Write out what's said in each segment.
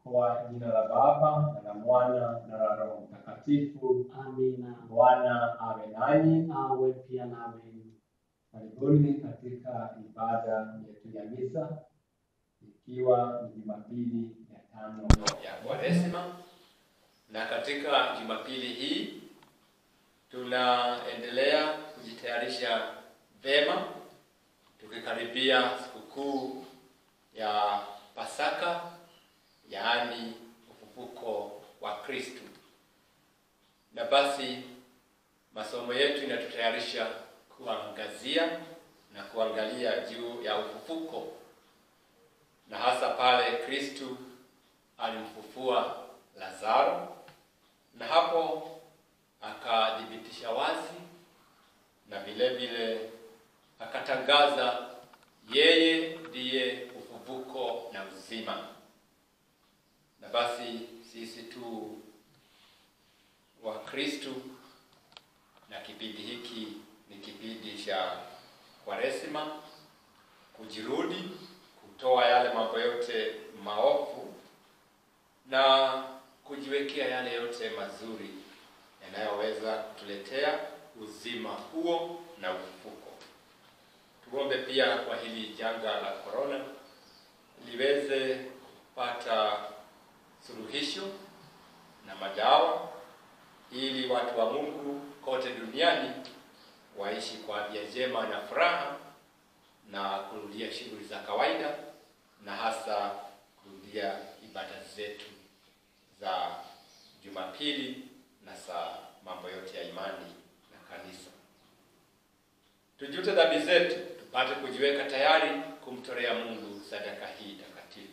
Kwa jina la Baba na la Mwana na la Roho Mtakatifu. Amina. Bwana awe nanyi. Awe pia nawe. Karibuni katika ibada yetu ya misa, ikiwa ni Jumapili ya tano ya Kwaresima, na katika Jumapili hii tunaendelea kujitayarisha vema tukikaribia sikukuu ya Pasaka, yaani ufufuko wa Kristu. Na basi masomo yetu inatutayarisha kuangazia na kuangalia juu ya ufufuko na hasa pale Kristu alimfufua Lazaro na hapo akathibitisha wazi na vile vile akatangaza yeye ndiye ufufuko na uzima. Na basi sisi tu wa Kristu, na kipindi hiki ni kipindi cha Kwaresima, kujirudi, kutoa yale mambo yote maovu na kujiwekea yale yote mazuri yanayoweza kutuletea uzima huo na ufufuko. Tuombe pia kwa hili janga la korona liweze kupata suluhisho na madawa, ili watu wa Mungu kote duniani waishi kwa afya njema na furaha na kurudia shughuli za kawaida na hasa kurudia ibada zetu za Jumapili na za mambo yote ya imani na kanisa. Tujute dhambi zetu tupate kujiweka tayari kumtolea Mungu sadaka hii takatifu.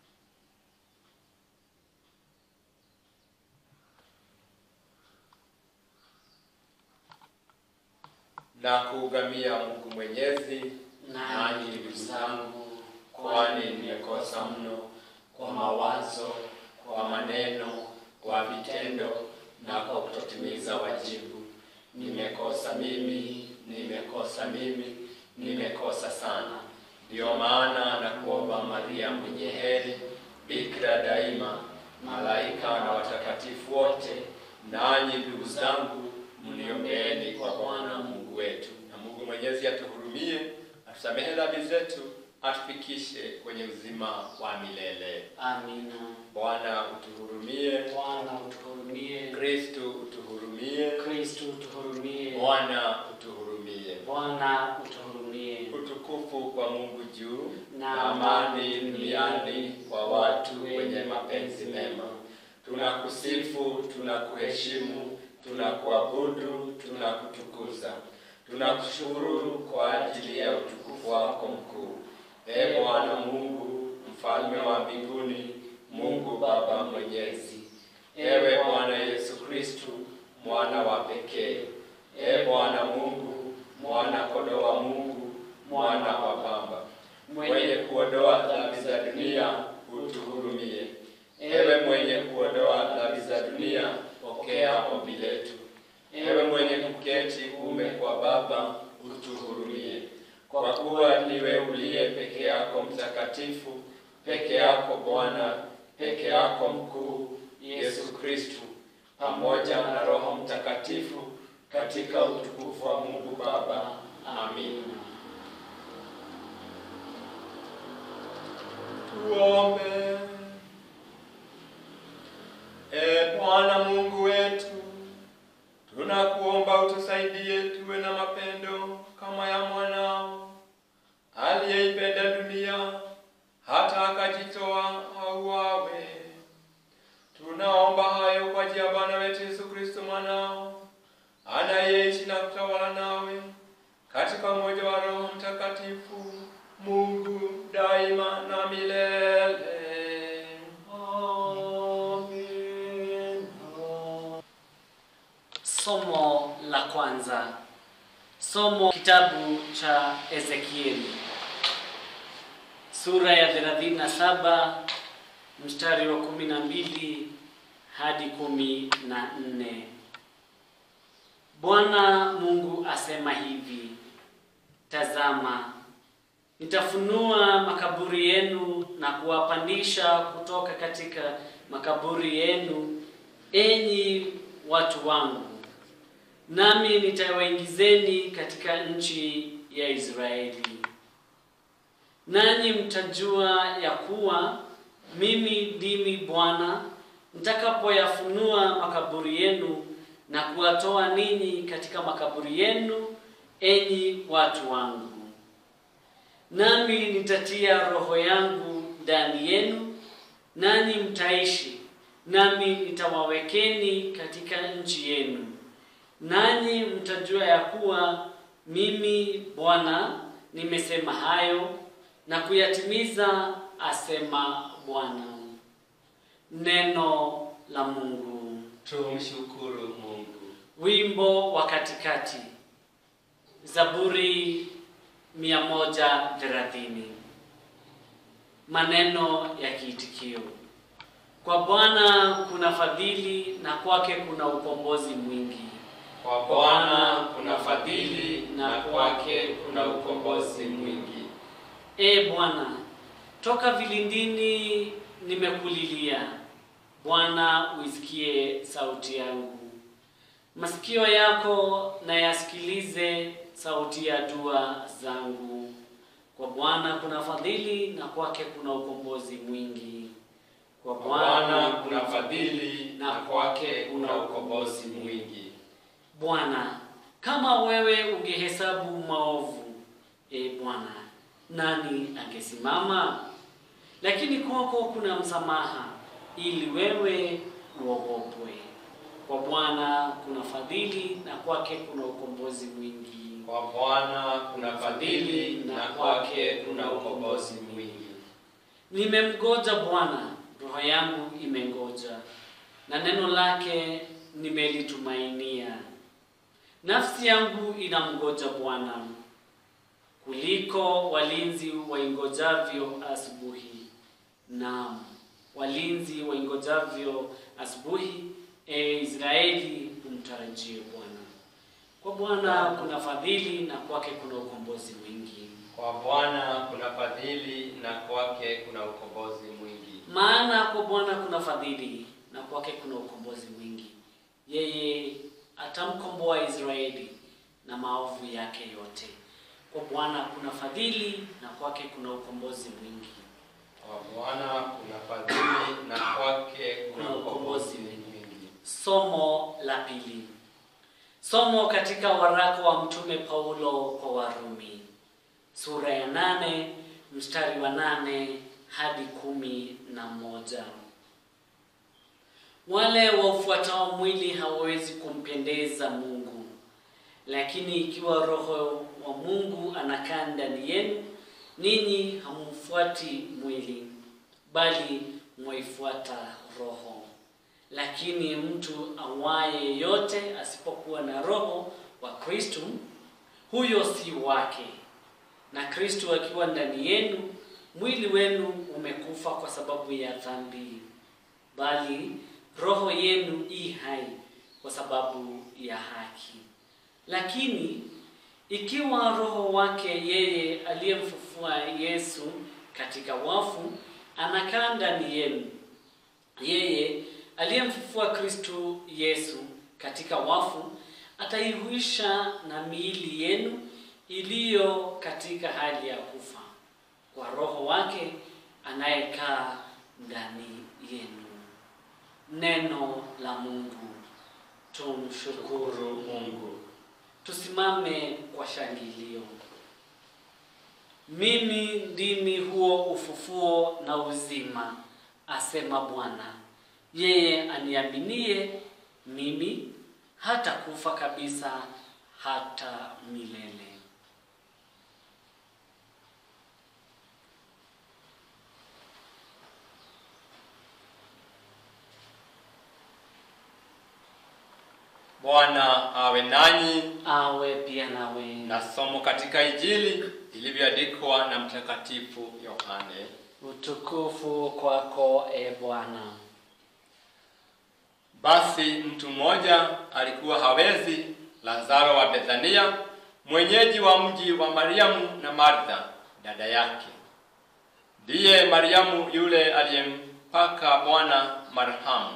Na kuugamia Mungu Mwenyezi, nanyi ndugu zangu, kwani nimekosa mno kwa mawazo, kwa maneno, kwa vitendo na kwa kutotimiza wajibu. Nimekosa mimi, nimekosa mimi, nimekosa sana. Ndiyo maana na kuomba Maria mwenye heri, bikira daima, malaika na watakatifu wote, nanyi ndugu zangu, mniombeeni kwa Bwana Mungu wetu. Na Mungu Mwenyezi atuhurumie, atusamehe dhambi zetu, atufikishe kwenye uzima wa milele. Amina. Bwana utuhurumie. Bwana utuhurumie. Kristu utuhurumie. Kristu utuhurumie. Bwana utuhurumie. Bwana utuhurumie. Utukufu kwa Mungu juu Na na amani duniani kwa watu wenye mapenzi mema. Tunakusifu, tunakuheshimu, tunakuabudu, tunakutukuza. Tunakushukuru kwa ajili ya utukufu wako mkuu. Ee Bwana Mungu, mfalme wa mbinguni, Mungu Baba mwenyezi. Ewe Bwana Yesu Kristu, mwana wa pekee. Ee Bwana Mungu, mwana kondoo wa Mungu, mwana wa Baba, mwenye kuondoa dhambi za dunia, utuhurumie. Ewe mwenye kuondoa dhambi za dunia, pokea ombi letu. Ewe mwenye kuketi kuume kwa Baba, utuhurumie. Kwa kuwa niwe uliye peke yako mtakatifu, peke yako Bwana, peke yako mkuu, Yesu Kristu, pamoja na Roho Mtakatifu, katika utukufu wa Mungu Baba. Amin. Tuombe. E Bwana Mungu wetu, tunakuomba utusaidie tuwe na mapendo kama ya mwanao aliyeipenda dunia hata akajitoa auawe. Tunaomba hayo kwa njia ya Bwana wetu Yesu Kristo mwanao anayeishi na kutawala nawe katika umoja wa Roho Mtakatifu, Mungu daima na milele. Amen. Somo la kwanza. Somo kitabu cha Ezekieli sura ya 37 mstari wa 12 hadi 14. Bwana Mungu asema hivi: Tazama, nitafunua makaburi yenu na kuwapandisha kutoka katika makaburi yenu, enyi watu wangu, nami nitawaingizeni katika nchi ya Israeli. Nanyi mtajua ya kuwa mimi ndimi Bwana nitakapoyafunua makaburi yenu na kuwatoa ninyi katika makaburi yenu, enyi watu wangu. Nami nitatia roho yangu ndani yenu, nanyi mtaishi, nami nitawawekeni katika nchi yenu, nanyi mtajua ya kuwa mimi Bwana nimesema hayo na kuyatimiza, asema Bwana. Neno la Mungu. Tumshukuru Mungu. Wimbo wa katikati, Zaburi 130. Maneno ya kiitikio: kwa Bwana kuna fadhili na kwake kuna ukombozi mwingi. Kwa Bwana kuna fadhili na kwake kuna ukombozi mwingi. E Bwana, toka vilindini nimekulilia. Bwana, uisikie sauti yangu. Masikio yako na yasikilize sauti ya dua zangu. Kwa Bwana kuna fadhili na kwake kuna ukombozi mwingi. Kwa Kwa Bwana kuna fadhili na na kwake kuna ukombozi mwingi. Bwana, kama wewe ungehesabu maovu, e Bwana, nani angesimama? Lakini kwako kuna msamaha, ili wewe uogopwe. Kwa Bwana kuna fadhili na kwake kuna ukombozi mwingi. Kwa Bwana kuna fadhili na kwake kuna ukombozi mwingi. Nimemgoja Bwana, roho yangu imengoja, na neno lake nimelitumainia. Nafsi yangu inamgoja Bwana kuliko walinzi waingojavyo asubuhi. Naam, walinzi waingojavyo asubuhi, e Israeli, umtarajie Bwana. Kwa Bwana kuna fadhili na kwake kuna ukombozi mwingi. Kwa Bwana kuna fadhili na kwake kuna ukombozi mwingi. Maana kwa Bwana kuna fadhili na kwake kuna ukombozi mwingi. Yeye atamkomboa Israeli na maovu yake yote. Kwa Bwana kuna fadhili na kwake kuna ukombozi mwingi. Kwa Bwana kuna fadhili na kwake kuna Kuna ukombozi ukombozi mwingi. Somo la pili. Somo katika waraka wa Mtume Paulo kwa Warumi sura ya nane mstari wa nane hadi kumi na moja. Wale waufuatao mwili hawawezi kumpendeza Mungu, lakini ikiwa Roho wa Mungu anakaa ndani yenu, ninyi hamfuati mwili, bali mwaifuata Roho. Lakini mtu awaye yote asipokuwa na Roho wa Kristo, huyo si wake. Na Kristo akiwa ndani yenu, mwili wenu umekufa kwa sababu ya dhambi, bali roho yenu i hai kwa sababu ya haki. Lakini ikiwa roho wake yeye aliyemfufua Yesu katika wafu anakaa ndani yenu, yeye aliyemfufua Kristo Yesu katika wafu ataihuisha na miili yenu iliyo katika hali ya kufa kwa roho wake anayekaa ndani yenu. Neno la Mungu. Tumshukuru Shukuru Mungu. Tusimame kwa shangilio. Mimi ndimi huo ufufuo na uzima, asema Bwana. Yeye aniaminie mimi hata kufa kabisa hata milele. Bwana awe nanyi. Awe pia nawe. Na somo katika Injili ilivyoandikwa na Mtakatifu Yohane. Utukufu kwako e Bwana. Basi mtu mmoja alikuwa hawezi, Lazaro wa Bethania, mwenyeji wa mji wa Mariamu na Martha dada yake. ndiye Mariamu yule aliyempaka Bwana marhamu,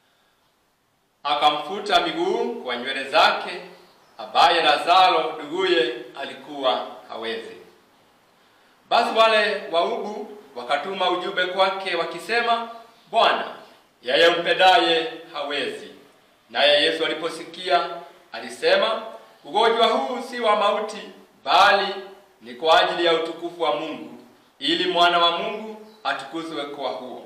akamfuta miguu kwa nywele zake, ambaye Lazaro nduguye alikuwa hawezi. Basi wale waubu wakatuma ujumbe kwake wakisema, Bwana, yeye mpendaye hawezi. Naye Yesu aliposikia alisema, ugonjwa huu si wa mauti, bali ni kwa ajili ya utukufu wa Mungu, ili mwana wa Mungu atukuzwe kwa huo.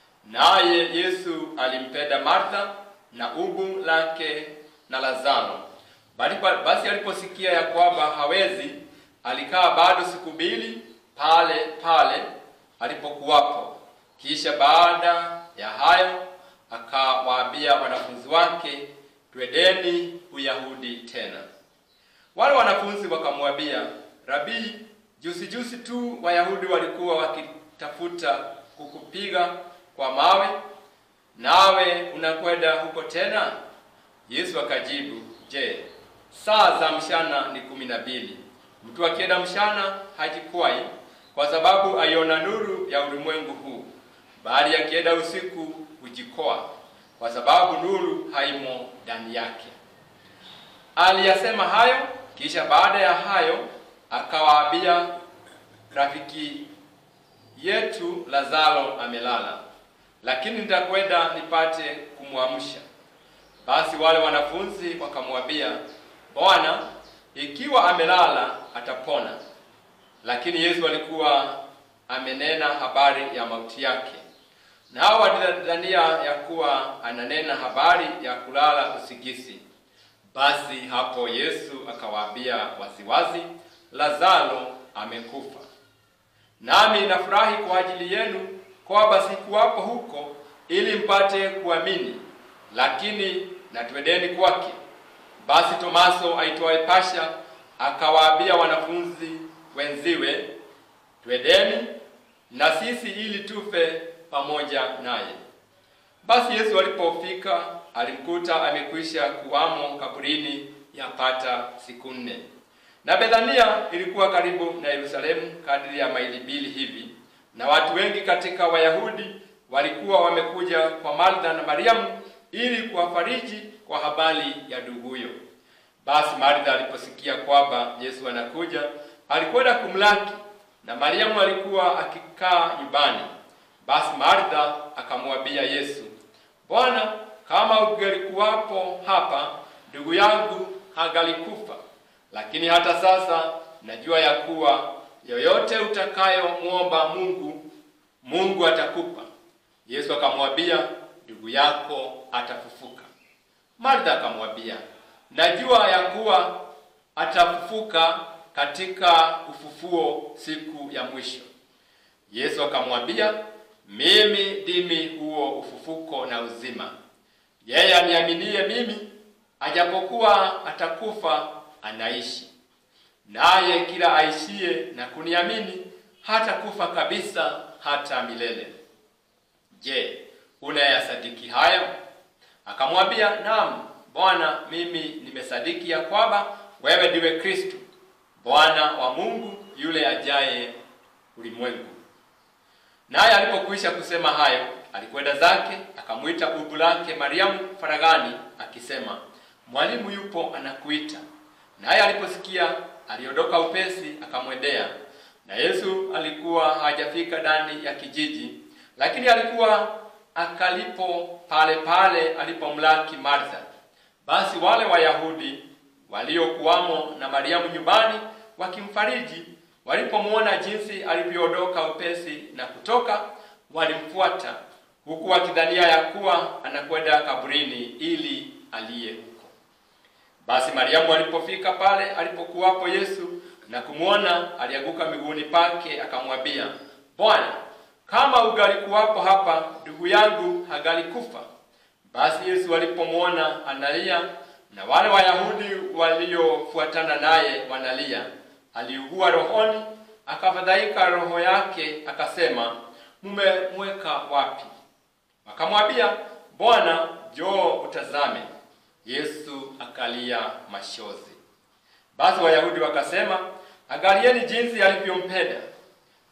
Naye Yesu alimpenda Martha na ubu lake na Lazaro. Bali- Basi aliposikia ya kwamba hawezi, alikaa bado siku mbili pale pale alipokuwapo. Kisha baada ya hayo akawaambia wanafunzi wake, twendeni Uyahudi tena. Wale wanafunzi wakamwambia, Rabii, juzi juzi tu Wayahudi walikuwa wakitafuta kukupiga kwa mawe, nawe unakwenda huko tena? Yesu akajibu, je, saa za mchana ni kumi na mbili. Mtu akienda mchana hajikwai, kwa sababu aiona nuru ya ulimwengu huu, bali akienda usiku hujikoa, kwa sababu nuru haimo ndani yake. Aliyasema hayo, kisha baada ya hayo akawaambia, rafiki yetu Lazaro amelala, lakini nitakwenda nipate kumwamsha. Basi wale wanafunzi wakamwambia, Bwana, ikiwa amelala atapona. Lakini Yesu alikuwa amenena habari ya mauti yake, nao walidhania ya kuwa ananena habari ya kulala usingizi. Basi hapo Yesu akawaambia waziwazi, Lazaro amekufa. Nami nafurahi kwa ajili yenu kwamba sikuwapo huko ili mpate kuamini, lakini na twendeni kwake. Basi Tomaso aitwaye Pasha akawaambia wanafunzi wenziwe, twendeni na sisi ili tufe pamoja naye. Basi Yesu alipofika alimkuta amekwisha kuwamo kaburini yapata siku nne. Na Bethania ilikuwa karibu na Yerusalemu kadiri ya maili mbili hivi, na watu wengi katika Wayahudi walikuwa wamekuja kwa Martha na Mariamu ili kuwafariji kwa habari ya nduguyo. Basi Martha aliposikia kwamba Yesu anakuja, alikwenda kumlaki, na Mariamu alikuwa akikaa nyumbani. Basi Martha akamwambia Yesu, Bwana, kama ungelikuwapo hapa, ndugu yangu hangalikufa. Lakini hata sasa najua ya kuwa yoyote utakayomwomba Mungu, Mungu atakupa. Yesu akamwambia, ndugu yako atafufuka. Martha akamwambia, najua ya kuwa atafufuka katika ufufuo siku ya mwisho. Yesu akamwambia, mimi ndimi huo ufufuko na uzima. Yeye aniaminie mimi, ajapokuwa atakufa, anaishi. Naye kila aishie na kuniamini hatakufa kabisa hata milele. Je, unayasadiki hayo? Akamwambia, naam Bwana, mimi nimesadiki ya kwamba wewe ndiwe Kristo, Bwana wa Mungu yule ajaye ulimwengu. Naye alipokwisha kusema hayo, alikwenda zake, akamwita bubu lake Mariamu faragani, akisema, mwalimu yupo anakuita. Naye aliposikia, aliondoka upesi, akamwendea. Na Yesu alikuwa hajafika ndani ya kijiji, lakini alikuwa akalipo pale pale alipomlaki Martha. Basi wale Wayahudi waliokuwamo na Mariamu nyumbani wakimfariji, walipomwona jinsi alivyoondoka upesi na kutoka, walimfuata huku wakidhania ya kuwa anakwenda kaburini ili aliye huko. Basi Mariamu alipofika pale alipokuwapo Yesu na kumwona, alianguka miguuni pake, akamwambia, Bwana, kama ungalikuwapo hapa, ndugu yangu hangalikufa. Basi Yesu alipomwona analia na wale Wayahudi waliofuatana naye wanalia, aliugua rohoni, akafadhaika roho yake, akasema, mumemweka wapi? Wakamwambia, Bwana, njoo utazame. Yesu akalia machozi. Basi Wayahudi wakasema, angalieni jinsi alivyompenda.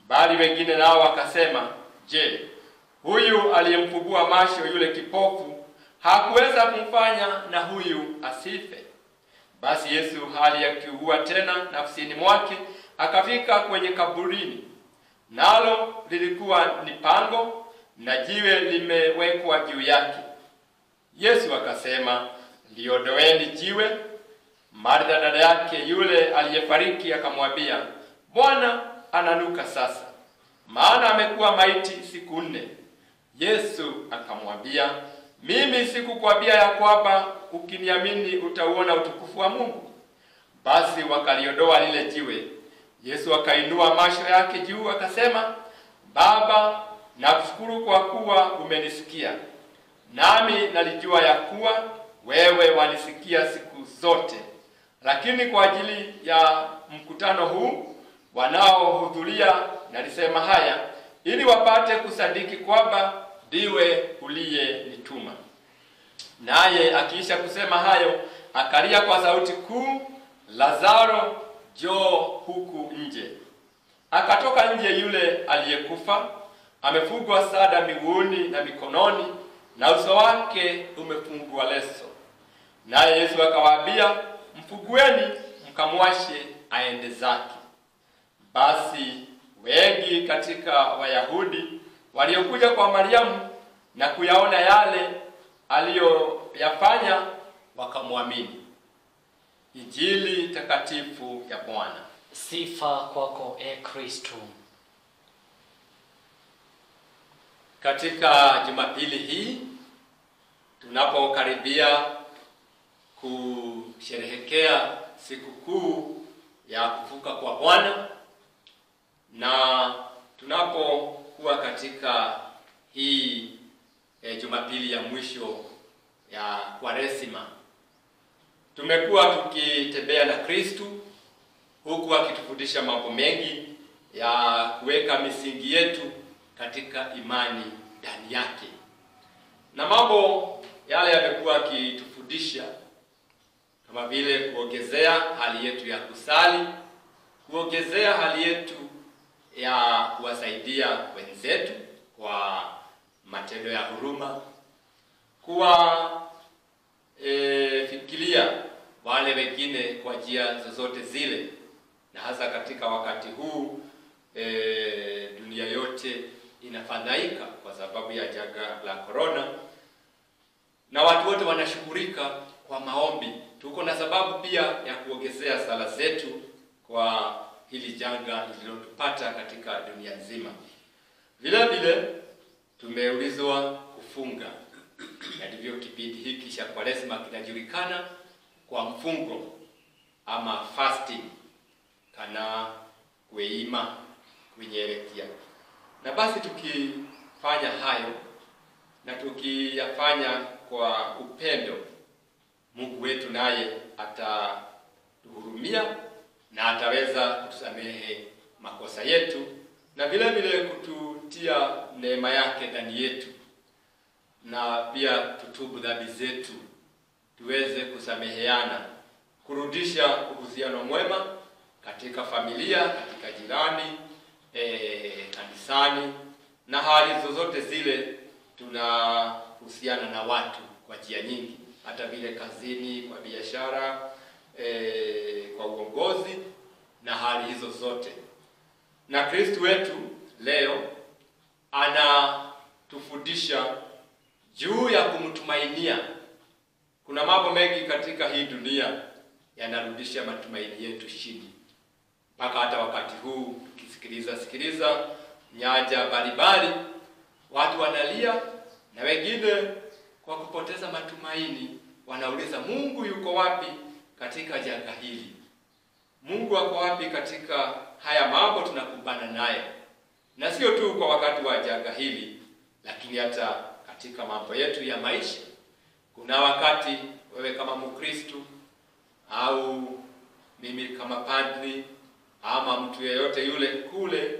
Bali wengine nao wakasema, je, huyu aliyemfungua macho yule kipofu hakuweza kumfanya na huyu asife? Basi Yesu hali akiugua tena nafsini mwake, akafika kwenye kaburini, nalo lilikuwa ni pango na jiwe limewekwa juu yake. Yesu akasema, liondoeni jiwe. Martha dada yake yule aliyefariki akamwambia, Bwana, ananuka sasa, maana amekuwa maiti siku nne. Yesu akamwambia, mimi sikukwambia ya kwamba ukiniamini utauona utukufu wa Mungu? Basi wakaliondoa lile jiwe. Yesu akainua macho yake juu akasema, Baba, nakushukuru kwa kuwa umenisikia. Nami nalijua ya kuwa wewe wanisikia siku zote, lakini kwa ajili ya mkutano huu wanaohudhuria nalisema haya, ili wapate kusadiki kwamba ndiwe uliyenituma. Naye akiisha kusema hayo, akalia kwa sauti kuu, Lazaro, njoo huku nje. Akatoka nje yule aliyekufa, amefungwa sada miguuni na mikononi, na uso wake umefungwa leso. Naye Yesu akawaambia, mfugueni, mkamwashe aende zake. Basi wengi katika Wayahudi waliokuja kwa Mariamu na kuyaona yale aliyoyafanya wakamwamini. Injili takatifu ya Bwana. Sifa kwako e Kristo. Katika Jumapili hii tunapokaribia kusherehekea sikukuu ya kufuka kwa Bwana na tunapokuwa katika hii e, Jumapili ya mwisho ya Kwaresima, tumekuwa tukitembea na Kristu huku akitufundisha mambo mengi ya kuweka misingi yetu katika imani ndani yake, na mambo yale yamekuwa akitufundisha kama vile kuongezea hali yetu ya kusali, kuongezea hali yetu ya kuwasaidia wenzetu kwa matendo ya huruma, kuwa e, fikiria wale wengine kwa njia zozote zile, na hasa katika wakati huu e, dunia yote inafadhaika kwa sababu ya janga la corona, na watu wote wanashughulika kwa maombi. Tuko na sababu pia ya kuongezea sala zetu kwa hili janga lililotupata katika dunia nzima. Vile vile tumeulizwa kufunga, na ndivyo kipindi hiki cha Kwaresma kinajulikana kwa mfungo ama fasting, kana kueima kunyerekea. Na basi tukifanya hayo na tukiyafanya kwa upendo, Mungu wetu naye atatuhurumia na ataweza kutusamehe makosa yetu na vile vile kututia neema yake ndani yetu, na pia tutubu dhambi zetu, tuweze kusameheana, kurudisha uhusiano mwema katika familia, katika jirani, e, kanisani na hali zozote zile tunahusiana na watu kwa njia nyingi, hata vile kazini, kwa biashara e, kwa uongozi na hali hizo zote. Na Kristo wetu leo anatufundisha juu ya kumtumainia. Kuna mambo mengi katika hii dunia yanarudisha matumaini yetu chini, mpaka hata wakati huu tukisikiliza sikiliza nyanja mbalimbali, watu wanalia na wengine kwa kupoteza matumaini wanauliza Mungu yuko wapi katika janga hili? Mungu ako wapi katika haya mambo tunakumbana nayo? Na sio tu kwa wakati wa janga hili, lakini hata katika mambo yetu ya maisha. Kuna wakati wewe kama Mkristo au mimi kama padri ama mtu yeyote yule kule,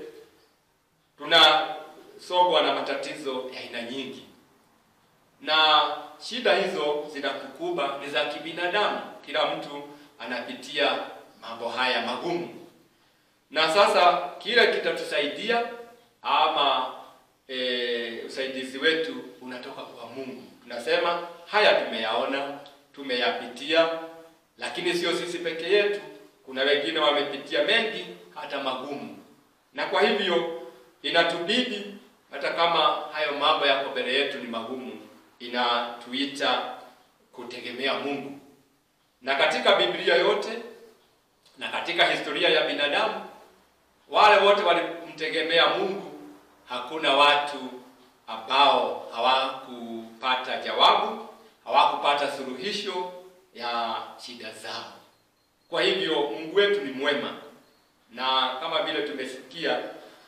tunasongwa na matatizo ya aina nyingi, na shida hizo zinakukumba ni za kibinadamu. Kila mtu anapitia mambo haya magumu, na sasa kile kitatusaidia ama e, usaidizi wetu unatoka kwa Mungu. Tunasema haya tumeyaona, tumeyapitia, lakini sio sisi peke yetu. Kuna wengine wamepitia mengi, hata magumu, na kwa hivyo inatubidi hata kama hayo mambo yako mbele yetu ni magumu, inatuita kutegemea Mungu. Na katika Biblia yote na katika historia ya binadamu, wale wote walimtegemea Mungu, hakuna watu ambao hawakupata jawabu, hawakupata suluhisho ya shida zao. Kwa hivyo Mungu wetu ni mwema, na kama vile tumesikia,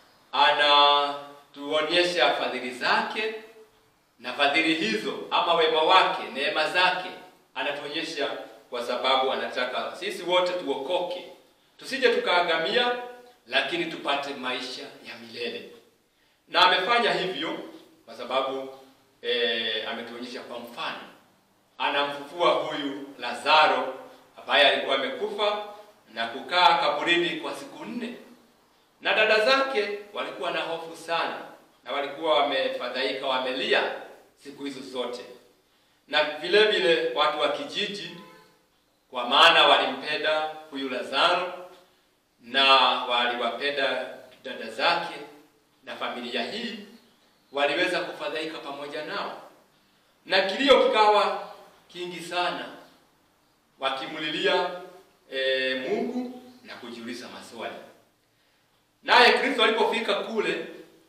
anatuonyesha fadhili zake, na fadhili hizo ama wema wake, neema zake anatuonyesha kwa sababu anataka sisi wote tuokoke, tusije tukaagamia, lakini tupate maisha ya milele. Na amefanya hivyo kwa sababu e, ametuonyesha kwa mfano, anamfufua huyu Lazaro ambaye alikuwa amekufa na kukaa kaburini kwa siku nne, na dada zake walikuwa na hofu sana, na walikuwa wamefadhaika, wamelia siku hizo zote, na vile vile watu wa kijiji, kwa maana walimpenda huyu Lazaro na waliwapenda dada zake na familia hii, waliweza kufadhaika pamoja nao, na kilio kikawa kingi sana, wakimlilia e, Mungu na kujiuliza maswali. Naye Kristo alipofika kule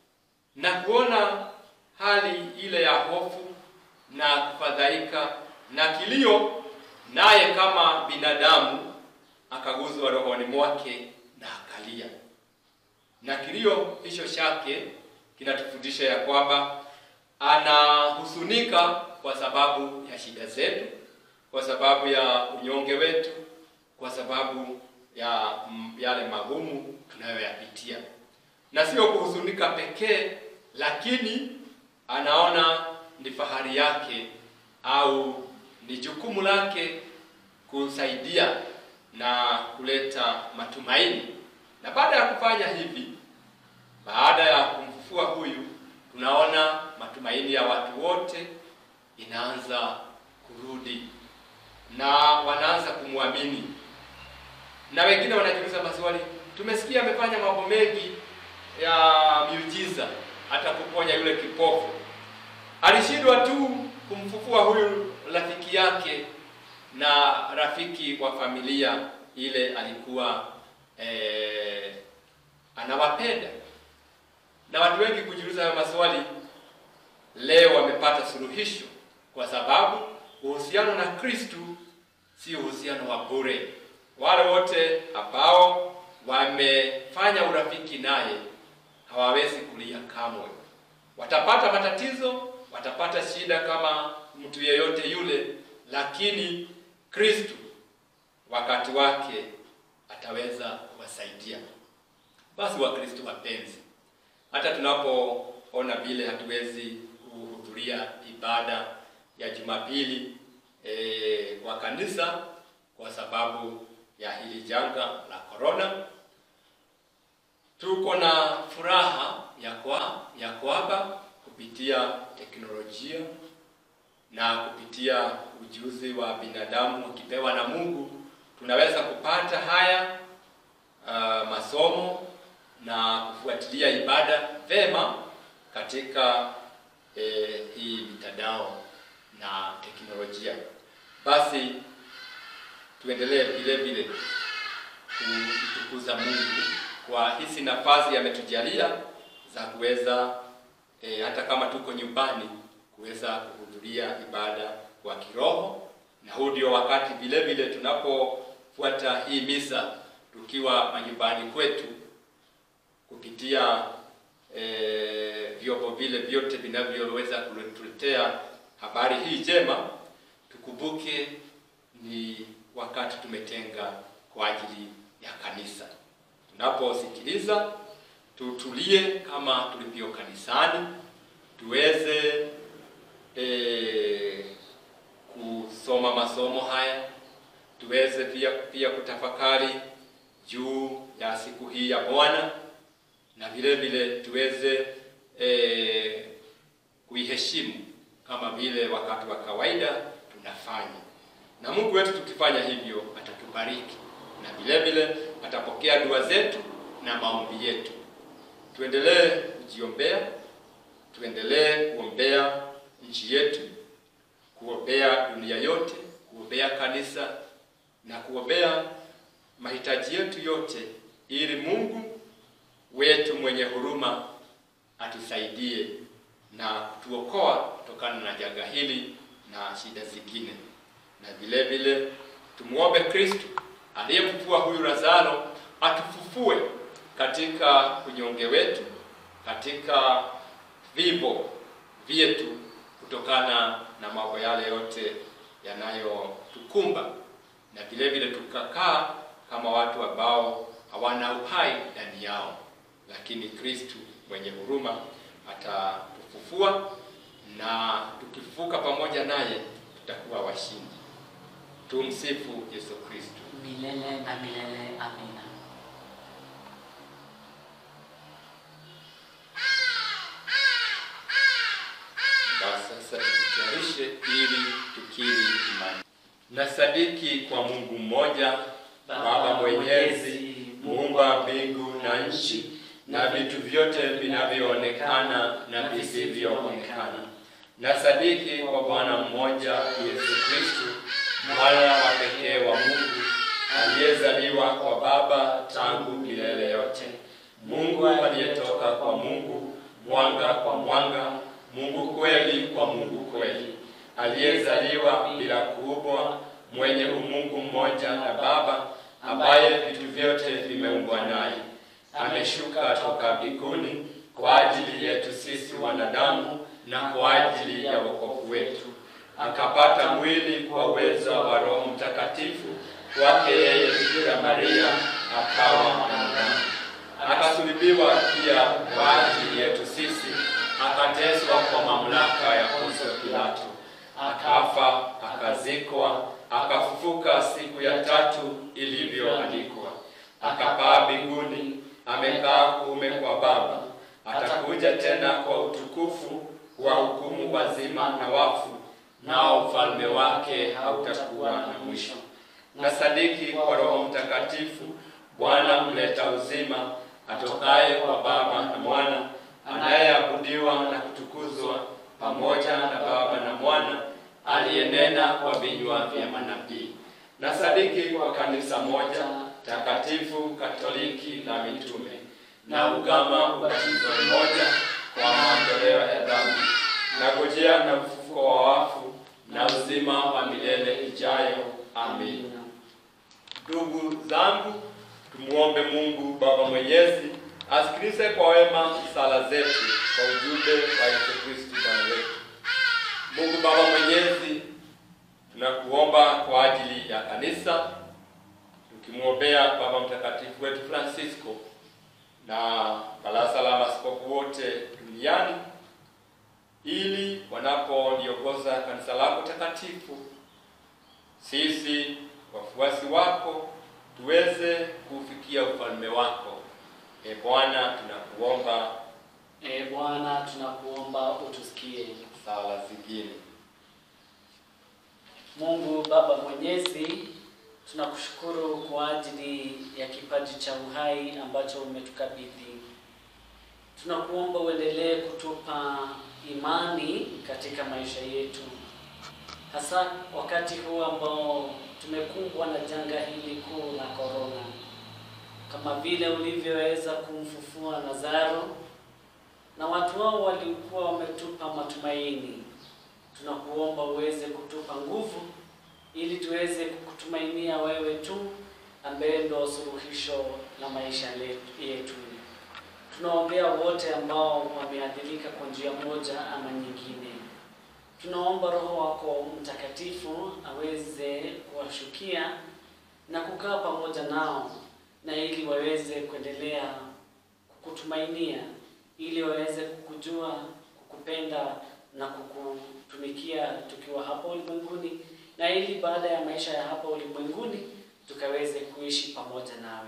na kuona hali ile ya hofu na kufadhaika na kilio, naye kama binadamu akaguzwa rohoni mwake na akalia. Na kilio hicho chake kinatufundisha ya kwamba anahusunika kwa sababu ya shida zetu, kwa sababu ya unyonge wetu, kwa sababu ya mm, yale magumu tunayoyapitia, na sio kuhuzunika pekee, lakini anaona ni fahari yake au ni jukumu lake kusaidia na kuleta matumaini. Na baada ya kufanya hivi, baada ya kumfufua huyu, tunaona matumaini ya watu wote inaanza kurudi na wanaanza kumwamini, na wengine wanajiuliza maswali. Tumesikia amefanya mambo mengi ya miujiza, hata kuponya yule kipofu. Alishindwa tu kumfufua huyu rafiki yake na rafiki wa familia ile alikuwa eh, anawapenda. Na watu wengi kujiuliza hayo maswali leo wamepata suluhisho, kwa sababu uhusiano na Kristu si uhusiano wa bure. Wale wote ambao wamefanya urafiki naye hawawezi kulia kamwe. Watapata matatizo, watapata shida kama mtu yeyote yule, lakini Kristu wakati wake ataweza kuwasaidia. Basi Wakristo wapenzi, hata tunapoona vile hatuwezi kuhudhuria ibada ya Jumapili e, kwa kanisa kwa sababu ya hili janga la korona, tuko na furaha ya kwa ya kwamba kupitia teknolojia na kupitia ujuzi wa binadamu ukipewa na Mungu tunaweza kupata haya uh, masomo na kufuatilia ibada vema katika eh, hii mitandao na teknolojia. Basi tuendelee vile vile kumtukuza Mungu kwa hizi nafasi ametujalia za kuweza eh, hata kama tuko nyumbani kuweza kuhudhuria ibada kwa kiroho, na huu ndio wakati vile vile tunapofuata hii misa tukiwa manyumbani kwetu kupitia e, vyombo vile vyote vinavyoweza kutuletea habari hii njema, tukumbuke ni wakati tumetenga kwa ajili ya kanisa. Tunaposikiliza tutulie kama tulivyo kanisani, tuweze e, kusoma masomo haya, tuweze pia pia kutafakari juu ya siku hii ya Bwana na vile vile tuweze eh, kuiheshimu kama vile wakati wa kawaida tunafanya. Na Mungu wetu tukifanya hivyo atatubariki na vile vile atapokea dua zetu na maombi yetu. Tuendelee kujiombea, tuendelee kuombea nchi yetu, kuombea dunia yote, kuombea kanisa na kuombea mahitaji yetu yote, ili Mungu wetu mwenye huruma atusaidie na kutuokoa kutokana na janga hili na shida zingine. Na vile vile tumuombe Kristo aliyemfufua huyu Lazaro atufufue katika unyonge wetu, katika vivo vyetu, kutokana na mambo yale yote yanayotukumba, na vile vile tukakaa kama watu ambao hawana uhai ndani yao, lakini Kristo mwenye huruma atatufufua na tukifufuka pamoja naye tutakuwa washindi. Tumsifu Yesu Kristo. milele na milele. Amina. Basi sasa tujitayarishe ili tukiri imani. Nasadiki kwa Mungu mmoja, Baba Mwenyezi, muumba mbingu na nchi na vitu vyote vinavyoonekana na visivyoonekana. Nasadiki kwa Bwana mmoja Yesu Kristo, mwana wa pekee wa Mungu, aliyezaliwa kwa Baba tangu milele yote, Mungu aliyetoka kwa Mungu, mwanga kwa mwanga, Mungu kweli kwa Mungu kweli, aliyezaliwa bila kuubwa, mwenye umungu mmoja na Baba, ambaye vitu vyote vimeumbwa naye ameshuka toka mbinguni kwa ajili yetu sisi wanadamu na kwa ajili ya wokovu wetu, akapata mwili kwa uwezo wa Roho Mtakatifu kwake yeye Bikira Maria, akawa mwanadamu, akasulubiwa pia kwa ajili yetu sisi, akateswa kwa mamlaka ya Poncio Pilato, akafa, akazikwa, akafufuka siku ya tatu ilivyoandikwa, akapaa mbinguni amekaa kuume kwa Baba, atakuja tena kwa utukufu wa hukumu wazima na wafu, nao ufalme wake hautakuwa na mwisho. Na sadiki kwa Roho Mtakatifu, Bwana mleta uzima, atokaye kwa Baba na Mwana, anayeabudiwa na kutukuzwa pamoja na Baba na Mwana, aliyenena kwa vinywa vya manabii. Na sadiki kwa kanisa moja takatifu Katoliki na mitume na ugama ubatizo mmoja kwa maondoleo ya dhambi na ngojea na mfufuko wa wafu na uzima wa milele ijayo. Amin. Ndugu zangu, tumuombe Mungu Baba Mwenyezi asikilize kwa wema sala zetu kwa ujumbe wa Yesu Kristo Bwana wetu. Mungu Baba Mwenyezi, tunakuomba kwa ajili ya kanisa tukimwombea Baba Mtakatifu wetu Francisco na baraza la maaskofu wote duniani, ili wanapoliongoza kanisa lako takatifu, sisi wafuasi wako tuweze kufikia ufalme wako. E Bwana, tunakuomba E Bwana, tunakuomba utusikie. sala zingine. Mungu Baba Mwenyezi, tunakushukuru kwa ajili ya kipaji cha uhai ambacho umetukabidhi. Tunakuomba uendelee kutupa imani katika maisha yetu, hasa wakati huu ambao tumekumbwa na janga hili kuu la korona, kama vile ulivyoweza kumfufua Lazaro na watu hao walikuwa wametupa matumaini tunakuomba uweze kutupa nguvu ili tuweze kukutumainia wewe tu ambaye ndo suluhisho la maisha letu- yetu. Tunaombea wote ambao wameathirika kwa njia moja ama nyingine. Tunaomba Roho wako Mtakatifu aweze kuwashukia na kukaa pamoja nao, na ili waweze kuendelea kukutumainia, ili waweze kukujua, kukupenda na kukutumikia tukiwa hapa ulimwenguni, na ili baada ya maisha ya hapa ulimwenguni tukaweze kuishi pamoja nawe.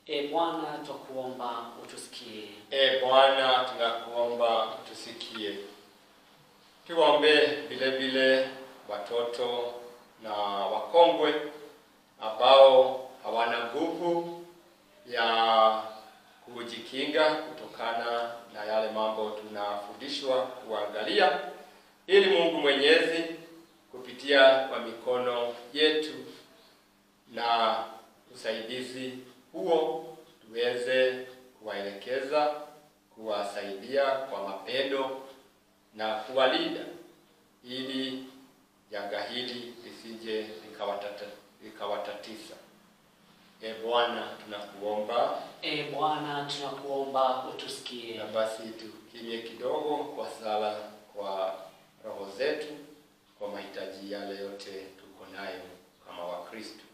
E Bwana, twakuomba utusikie. E Bwana, tunakuomba utusikie. Tuombe vile vile watoto na wakongwe ambao hawana nguvu ya kujikinga kutokana na yale mambo tunafundishwa kuangalia, ili Mungu Mwenyezi kupitia kwa mikono yetu na usaidizi huo tuweze kuwaelekeza, kuwasaidia kwa mapendo na kuwalinda ili janga hili lisije likawatata- likawatatiza. E Bwana, tunakuomba E Bwana, tunakuomba utusikie. na basi tukimye kidogo kwa sala kwa roho zetu kwa mahitaji yale yote tuko nayo kama Wakristo.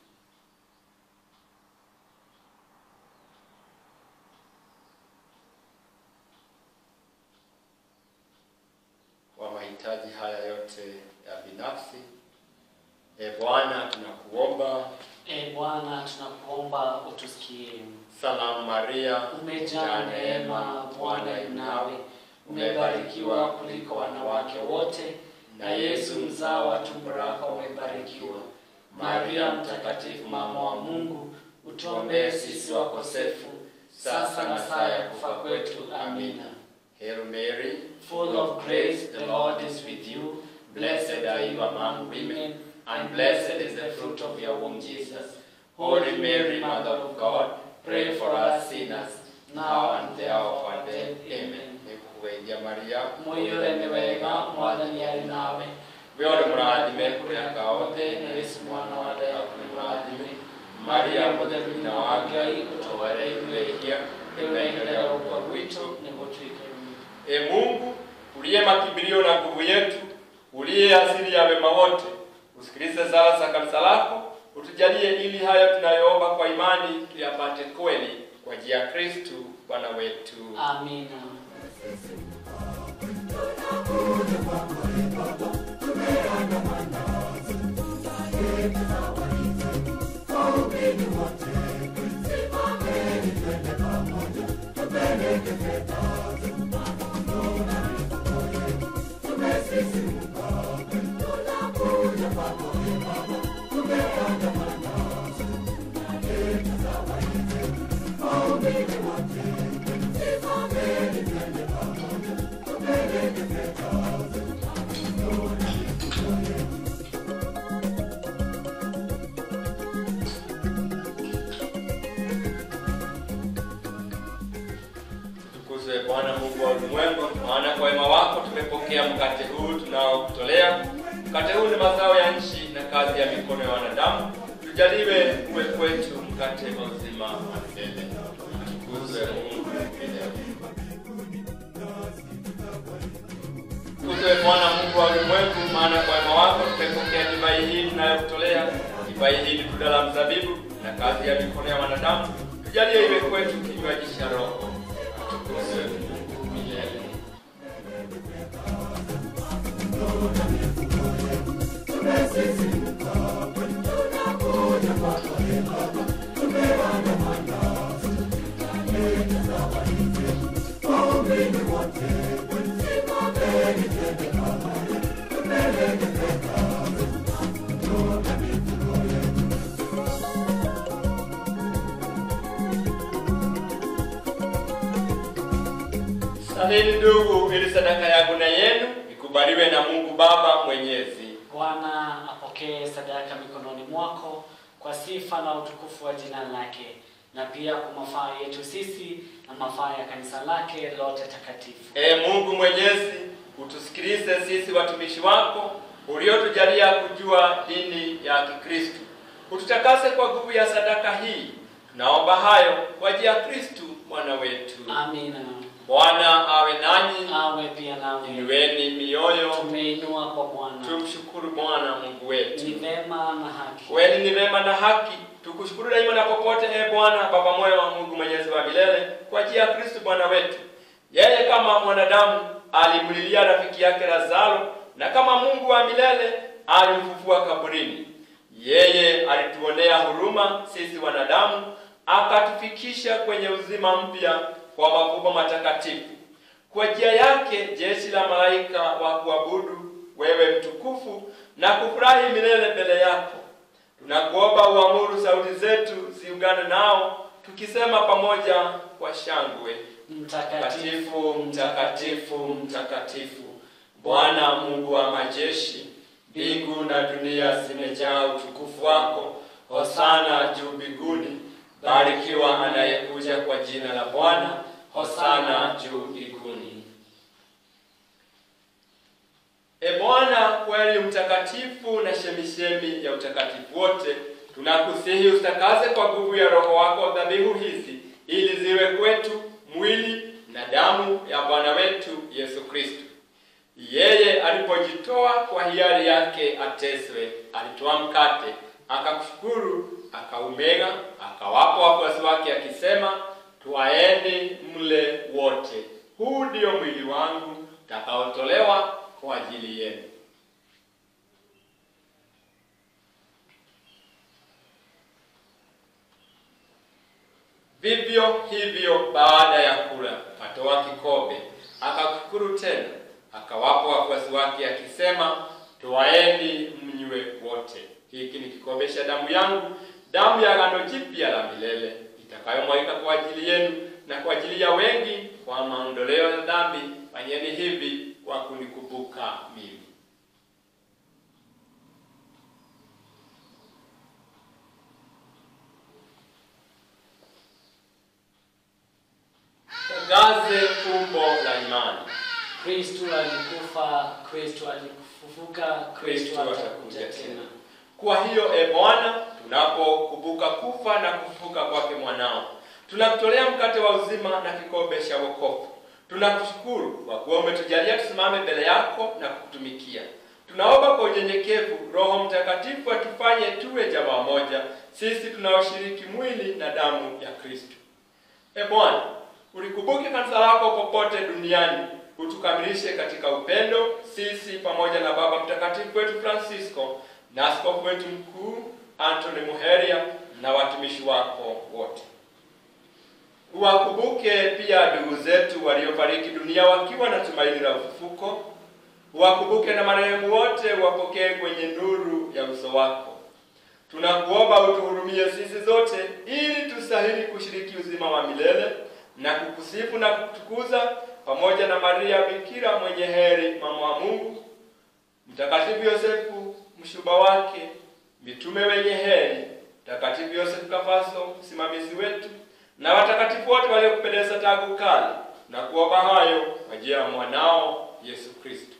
Kwa mahitaji haya yote ya binafsi, e Bwana, tunakuomba. E Bwana, tunakuomba utusikie. Salamu Maria, Umejaa neema, Bwana yu nawe, umebarikiwa kuliko wanawake wote, na Yesu mzao wa tumbo lako umebarikiwa. Maria mtakatifu, mama wa Mungu, utuombee sisi wakosefu, sasa na saa ya kufa kwetu. Amina. Hail Mary, Full of grace, the Lord is with you. Blessed are you among women, and blessed is the fruit of your womb, Jesus. Holy Mary, Mother of God, pray for us sinners, now and the hour of our death. Amen. nikuweidia Maria Mwiyure wega mwathani ari nawe wĩore mũrathime kũrĩa kaothe na Yesu mwana wa Daudi mũrathime Maria mũtheru nyina wa Ngai ũtũware ithuĩ rĩu na ihinda rĩa gũkua gwitũ nĩguo tuikarĩre E Mungu uliye makimbilio na nguvu yetu, uliye asili ya wema wote, usikilize sala za kanisa lako, utujalie ili hayo tunayoomba kwa imani tuyapate kweli kwa njia ya Kristu Bwana wetu. Amina. Tukuzwe Bwana Mungu wa ulimwengu, maana kwa wema wako tumepokea mkate huu tunaokutolea. Mkate huu ni mazao ya nchi na kazi ya mikono ya wanadamu. Tujaliwe uwe kwetu mkate wa uzima wa milele. Tukuzwe Mungu milele. Tukuzwe Bwana Mungu wa ulimwengu, maana kwa wema wako tumepokea divai hii tunayokutolea. Divai hii ni tunda la mzabibu na kazi ya mikono ya wanadamu. Tujalie iwe kwetu kinywaji cha Roho. Tukuzwe Mungu milele. Salini ndugu, ili sadaka yangu na yenu ikubaliwe na Mungu Baba Mwenyezi. Bwana apokee sadaka mikononi mwako kwa sifa na utukufu wa jina lake na pia kwa mafaa yetu sisi na mafaa ya kanisa lake lote takatifu. Ee Mungu Mwenyezi, utusikilize sisi watumishi wako uliotujalia kujua dini ya Kikristo. Ututakase kwa nguvu ya sadaka hii. Tunaomba hayo kwa njia ya Kristu Bwana wetu. Amina. Bwana awe nanyi, Awe pia nawe. inueni mioyo, Tumeinua kwa Bwana. tumshukuru Bwana Mungu wetu. Ni vema na haki. Kweli ni vema na haki tukushukuru daima na popote, e Bwana Baba mwema wa Mungu mwenyezi wa milele, kwa njia ya Kristo Bwana wetu. Yeye kama mwanadamu alimlilia rafiki yake Lazaro, na kama Mungu wa milele alimfufua kaburini. Yeye alituonea huruma sisi wanadamu, akatufikisha kwenye uzima mpya kwa mafumbo matakatifu. Kwa njia yake jeshi la malaika wa kuabudu wewe mtukufu na kufurahi milele mbele yako. Tunakuomba uamuru sauti zetu ziungane nao, tukisema pamoja kwa shangwe: Mtakatifu, Mtakatifu, mtakatifu, mtakatifu, Bwana Mungu wa majeshi, mbingu na dunia zimejaa utukufu wako. Hosana juu mbinguni, barikiwa anayekuja kwa jina la Bwana. Hosana juu mbinguni. E Bwana, kweli mtakatifu na chemishemi ya utakatifu wote, tunakusihi usitakaze kwa nguvu ya Roho wako dhabihu hizi, ili ziwe kwetu mwili na damu ya Bwana wetu Yesu Kristo. Yeye alipojitoa kwa hiari yake ateswe, alitoa mkate, akakushukuru, akaumega, akawapa wafuasi wake akisema, twaeni mle wote, huu ndio mwili wangu utakaotolewa kwa ajili yenu. Vivyo hivyo baada ya kula, akatoa kikombe, akakushukuru tena, akawapa wafuasi wake akisema, twaeni mnywe wote, hiki ni kikombe cha damu yangu, damu ya agano jipya la milele, itakayomwagika kwa ajili yenu na kwa ajili ya wengi kwa maondoleo ya dhambi. Fanyeni hivi kwa kunikumbuka mimi. Tangaze fumbo la imani. Kristo alikufa, Kristo alikufufuka, Kristo atakuja tena. Kwa hiyo e Bwana, tunapokumbuka kufa na kufufuka kwake mwanao, tunakutolea mkate wa uzima na kikombe cha wokovu. Tunakushukuru kwa kuwa umetujalia tusimame mbele yako na kukutumikia. Tunaomba kwa unyenyekevu Roho Mtakatifu atufanye tuwe jamaa moja, sisi tunaoshiriki mwili na damu ya Kristo. E Bwana, ulikumbuke kanisa lako popote duniani, utukamilishe katika upendo, sisi pamoja na Baba Mtakatifu wetu Francisco na askofu wetu mkuu Anthony Muheria na watumishi wako wote. Uwakumbuke pia ndugu zetu waliofariki dunia wakiwa na tumaini la ufufuko. Uwakumbuke na marehemu wote, wapokee kwenye nuru ya uso wako. Tunakuomba utuhurumie sisi zote, ili tustahili kushiriki uzima wa milele na kukusifu na kukutukuza pamoja na Maria Bikira mwenye heri, mama wa Mungu, Mtakatifu Yosefu mshuba wake, mitume wenye heri, Mtakatifu Yosefu Kafaso msimamizi wetu, na watakatifu wote waliokupendeza tangu kale, na kuomba hayo kwa njia ya mwanao Yesu Kristo.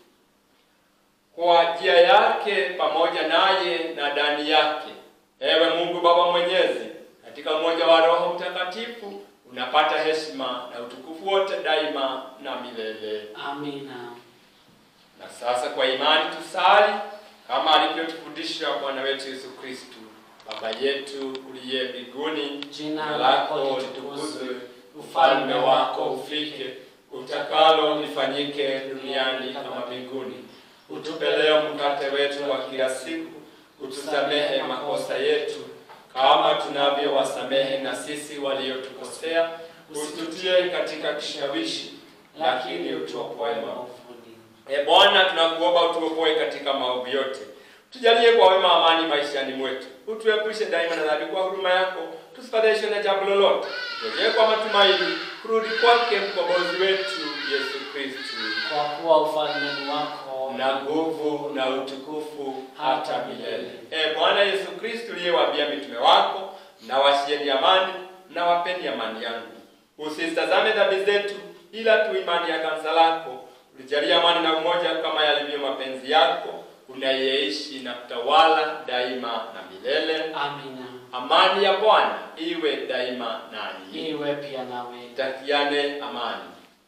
Kwa njia yake pamoja naye na ndani yake, ewe Mungu Baba Mwenyezi, katika umoja wa Roho Mtakatifu unapata heshima na utukufu wote daima na milele. Amina. Na sasa kwa imani tusali kama alivyotufundisha Bwana wetu Yesu Kristo. Baba yetu uliye mbinguni, Jina lako litukuzwe, ufalme wako ufike, utakalo lifanyike duniani kama mbinguni. Utupe leo mkate wetu wa kila siku, utusamehe makosa yetu kama tunavyowasamehe na sisi waliotukosea, usitutie katika kishawishi, lakini utuokoe maovu. E Bwana, tunakuomba utuokoe katika maovu yote, tujalie kwa wema amani maishani mwetu, utuepushe daima na dhambi kwa huruma yako, tusifadhaishwe na jambo lolote, tujee kwa matumaini kurudi kwake mkombozi wetu Yesu Kristu, Kwa kuwa ufalme ni wako na nguvu na utukufu hata milele. E Bwana Yesu Kristu, uliyewaambia mitume wako, na washieni amani na wapeni amani yangu, usizitazame dhambi zetu, ila tu imani ya kanisa lako ulijalia amani na umoja kama yalivyo mapenzi yako, unayeishi na kutawala daima na milele. Amina. Amani ya Bwana iwe daima nanyi. Iwe pia nawe. Takiane amani.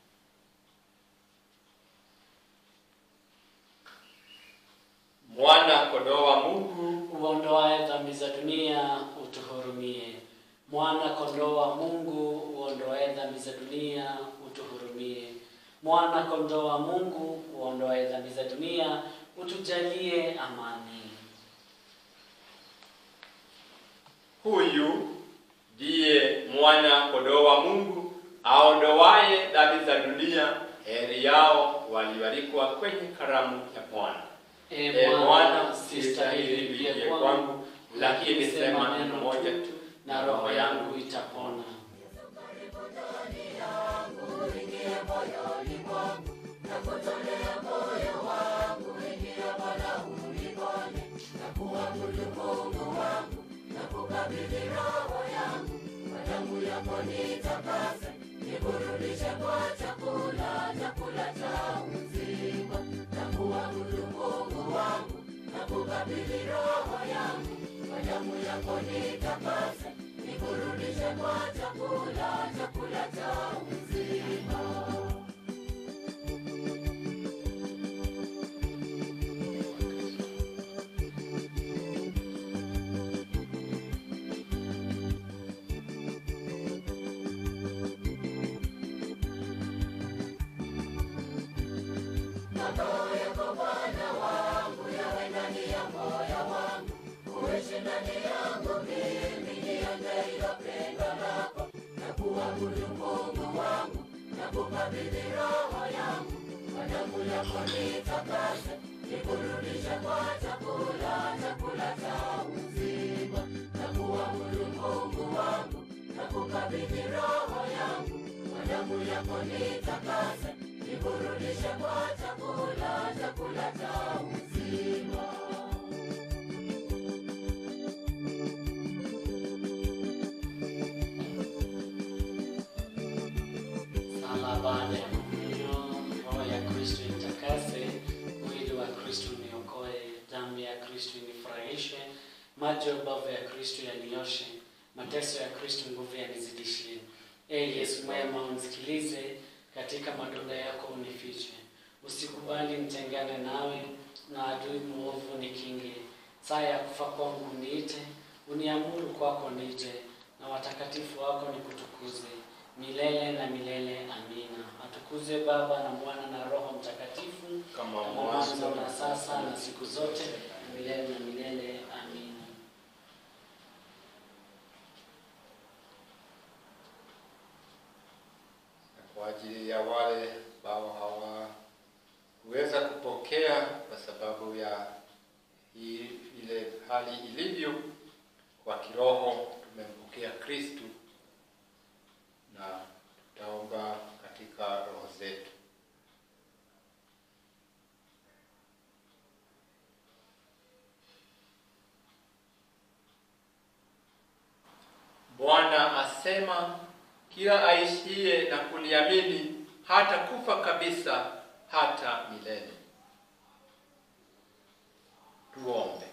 Mwana kondoo wa Mungu, Uondoaye dhambi za dunia, utuhurumie. Mwana kondoo wa Mungu, uondoaye dhambi za dunia, utuhurumie. Mwana kondoo wa Mungu, uondoaye dhambi za dunia, utujalie amani. huyu ndiye mwana kondoo wa Mungu aondowaye dhambi za dunia. Heri yao walioalikwa kwenye karamu ya Bwana. E Bwana, sistahili uingie kwangu, lakini sema neno moja tu na roho yangu itapona. Sala baada ya kunywa, roho ya Kristo itakase, mwili wa Kristo niokoe, damu ya Kristo inifurahishe, maji ya ubavu ya Kristo yanioshe, mateso ya Kristo nguvu yanizidishie. Ee Yesu mwema, unisikilize, katika matunda yako unifiche. Usikubali nitengane nawe, na adui mwovu nikinge. Saa ya kufa kwangu niite, uniamuru kwako nije, na watakatifu wako nikutukuze milele na milele. Amina. Atukuzwe Baba na Mwana na Roho Mtakatifu, Kama kama mwanzo na sasa na siku zote na milele na milele. Amina. Na kwa ajili ya wale ambao hawakuweza kupokea kwa sababu ya hii ile hali ilivyo kwa kiroho, tumempokea Kristu na tutaomba katika roho zetu. Bwana asema kila aishiye na kuniamini hata kufa kabisa hata milele. Tuombe.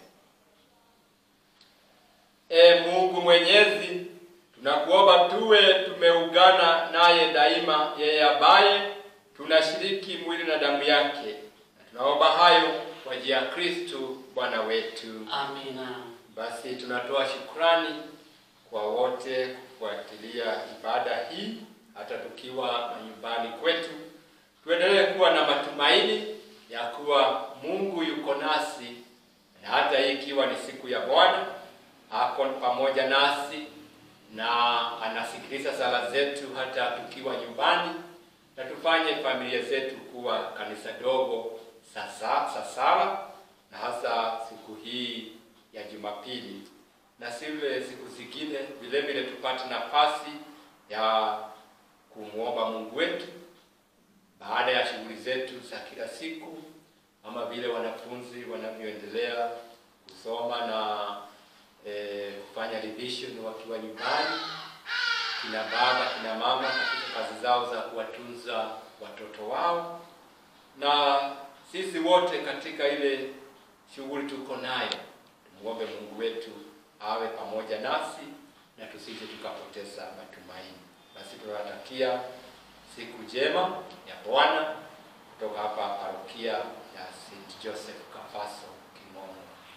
E Mungu Mwenyezi, tunakuomba tuwe tumeungana naye daima, yeye ambaye tunashiriki mwili na damu yake, na tunaomba hayo kwa njia ya Kristo Bwana wetu. Amina. Basi tunatoa shukrani kwa wote kufuatilia ibada hii, hata tukiwa manyumbani kwetu. Tuendelee kuwa na matumaini ya kuwa Mungu yuko nasi, na hata hii ikiwa ni siku ya Bwana, ako pamoja nasi na anasikiliza sala zetu hata tukiwa nyumbani, na tufanye familia zetu kuwa kanisa dogo sasa sasala, na hasa siku hii ya Jumapili na zile siku zingine vile vile tupate nafasi ya kumwomba Mungu wetu baada ya shughuli zetu za kila siku, ama vile wanafunzi wanavyoendelea kusoma na eh, kufanya revision wakiwa nyumbani, kina baba kina mama katika kazi zao za kuwatunza watoto wao, na sisi wote katika ile shughuli tuko nayo, tumuombe Mungu wetu awe pamoja nasi na tusije tukapoteza matumaini. Basi tunawatakia siku njema ya Bwana kutoka hapa parokia ya St. Joseph Kafaso Kimomo.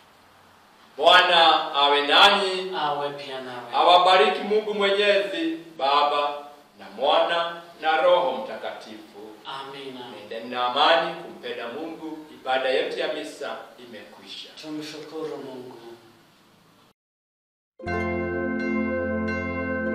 Bwana awe nanyi, Awe pia nawe. awabariki Mungu Mwenyezi, Baba na Mwana na Roho Mtakatifu. Amina. Nendeni na amani kumpenda Mungu. Ibada yetu ya misa imekwisha. Tumshukuru Mungu.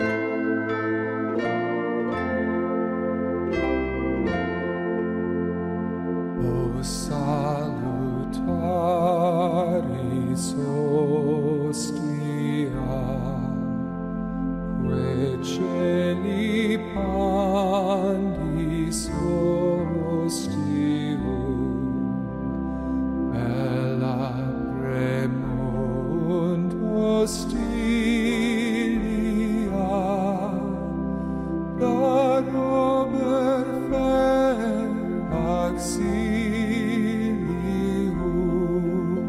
celi pandis ostium, bella premunt hostilia, da rober fer auxilium.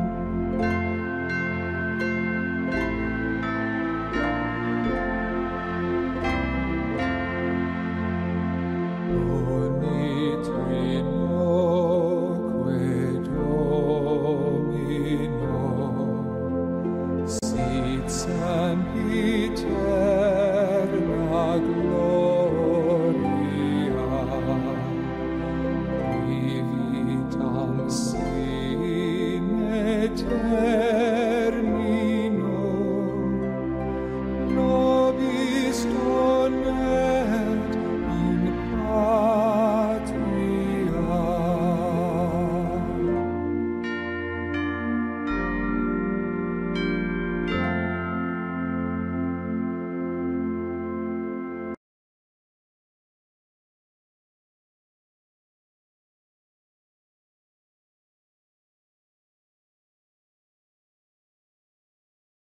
Onitrinoque Domino, sit sempiter